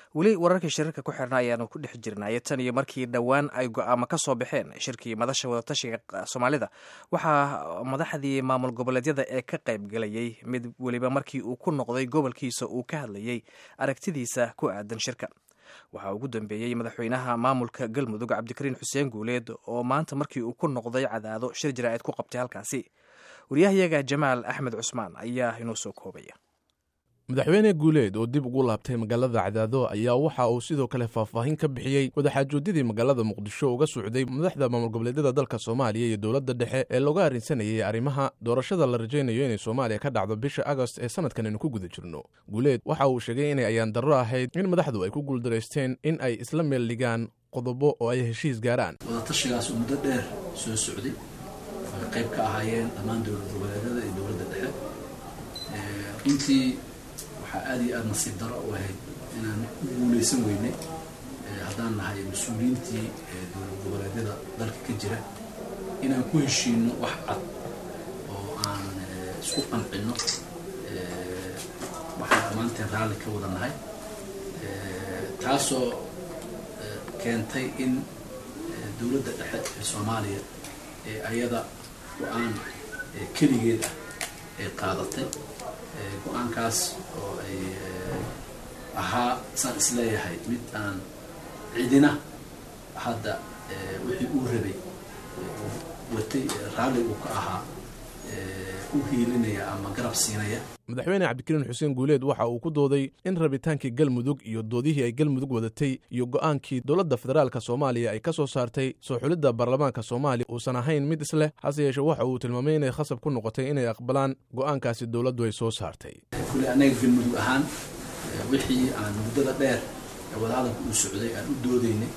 weli wararkii shirarka ku xirna ayaanu ku dhex jirnay tan iyo markii dhowaan ay go-aamo ka soo baxeen shirkii madasha wadatashiga soomaalida waxaa madaxdii maamul goboleedyada ee ka qaybgalayay mid weliba markii uu ku noqday gobolkiisa uu ka hadlayay aragtidiisa ku aadan shirka waxaa ugu dambeeyey madaxweynaha maamulka galmudug cabdikariin xuseen guuleed oo maanta markii uu ku noqday cadaado shir jaraa'id ku qabtay halkaasi waryahayaga jamaal axmed cusmaan ayaa inoo soo koobaya madaxweyne guuleed oo dib ugu laabtay magaalada cadaado ayaa waxa uu sidoo kale faahfaahin ka bixiyey wadaxaajoodidii magaalada muqdisho uga socday madaxda maamul goboleedyada dalka soomaaliya iyo dowladda dhexe ee looga arrinsanayay arrimaha doorashada la rajaynayo inay soomaaliya ka dhacdo bisha agost ee sanadkan aynu ku guda jirno guuleed waxa uu sheegay inay ayaan darro ahayd in madaxdu ay ku guuldaraysteen in ay isla meel dhigaan qodobo oo ay heshiis gaaraan wadatashigaas muddo dheer soo socday ay qayb ka ahaayeen dhammaan dowlad goboleedyada iyo dowladda dhexe runtii waxaa aada iyo aada nasiib daro u ahayd inaan u guulaysan weynay haddaan nahay mas-uuliyiintii dowlad goboleedyada dalka ka jira inaan ku heshiino wax cad oo aan isku qancinno waxaan dhammaanteen raalli ka wada nahay taasoo keentay in dowladda dhexe ee soomaaliya ee ayada go-aan keligeed ah ay qaadatay go-aankaas oo ay ahaa saan isleeyahay mid aan cidina hadda wixii uu rabay watay raalli uu ka ahaa u hiilinaya ama garab siinaya madaxweyne cabdikariin xuseen guuleed waxa uu ku dooday in rabitaankii galmudug iyo doodihii ay galmudug wadatay iyo go'aankii dowladda federaalka soomaaliya ay ka soo saartay soo xulidda baarlamaanka soomaaliya uusan ahayn mid isleh hase yeeshee waxa uu tilmaamay inay khasab ku noqotay inay aqbalaan go'aankaasi dowladdu ay soo saartay kule annaga galmudug ahaan wixii aan muddada dheer ee wadahadalka uu socday aan u doodaynay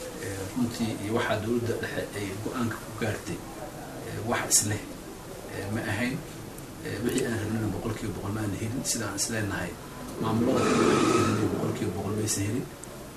runtii iyo waxaa dowladda dhexe ay go-aanka ku gaartay wax isleh ma ahayn wixii aan rabnina boqol kiiba boqol ma aan helin sida aan isleenahay maamulada kale waxay helina boqol kiiba boqol maysan helin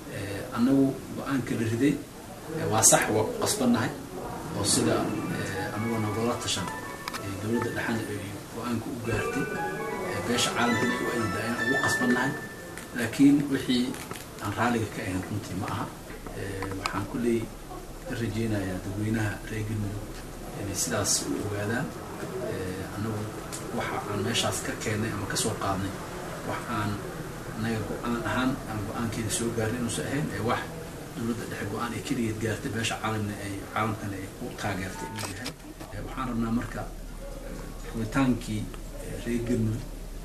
annagu go-aanka la riday waa sax waa ku qasbannahay oo sida anagoo nagala tashan dowladda dhexana ay go-aanka u gaartay beesha caalamkana ay u aydaa inaan ugu qasbannahay laakiin wixii aan raalliga ka ahayn runtii ma aha waxaan kulley ka rajeynayaa dadweynaha reer galmudug inay sidaas u ogaadaan annagu waxa aan meeshaas ka keennay ama kasoo qaadnay wax aan annaga go-aan ahaan aan go-aankeeda soo gaarnay inuusan ahayn ee wax dowladda dhexe go-aan ay keligeed gaartay beesha caalamna ay caalamkana ay ku taageertay inuu yahay waxaan rabnaa marka rabitaankii reer galmudug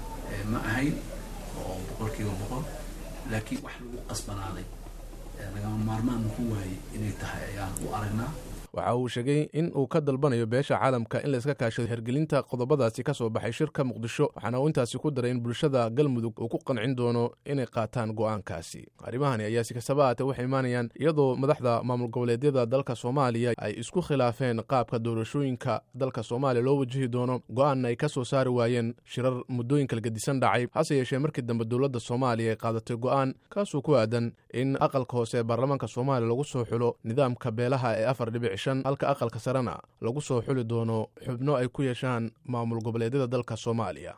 ma ahayn oo boqol kiiba boqol laakiin wax lagu qasbanaaday lagama maarmaan muku waayey inay tahay ayaan u aragnaa waxa uu sheegay in uu ka dalbanayo beesha caalamka in la iska kaashado hergelinta qodobadaasi ka soo baxay shirka muqdisho waxaana uu intaasi ku daray in bulshada galmudug uu ku qancin doono inay qaataan go'aankaasi arrimahani ayaa si kastaba aatee waxay imaanayaan iyadoo madaxda maamul goboleedyada dalka soomaaliya ay isku khilaafeen qaabka doorashooyinka dalka soomaaliya loo wajihi doono go'aanna ay ka soo saari waayeen shirar muddooyinka lagedisan dhacay hase yeeshee markii dambe dowladda soomaaliya ay qaadatay go'aan kaasuu ku aadan in aqalka hoose ee baarlamaanka soomaaliya lagu soo xulo nidaamka beelaha ee afar dhibic halka aqalka sarena lagu soo xuli doono xubno ay ku yeeshaan maamul goboleedyada dalka soomaaliya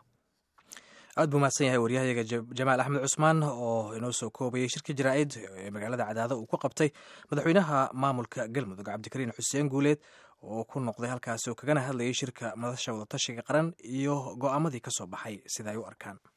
aad buu mahadsan yahay waryahayaga jamaal axmed cusmaan oo inoo soo koobayay shirka jaraa'id ee magaalada cadaado uu ku qabtay madaxweynaha maamulka galmudug cabdikariin xuseen guuleed oo ku noqday halkaasi oo kagana hadlayay shirka madasha wadatashiga qaran iyo go'aamadii ka soo baxay sida ay u arkaan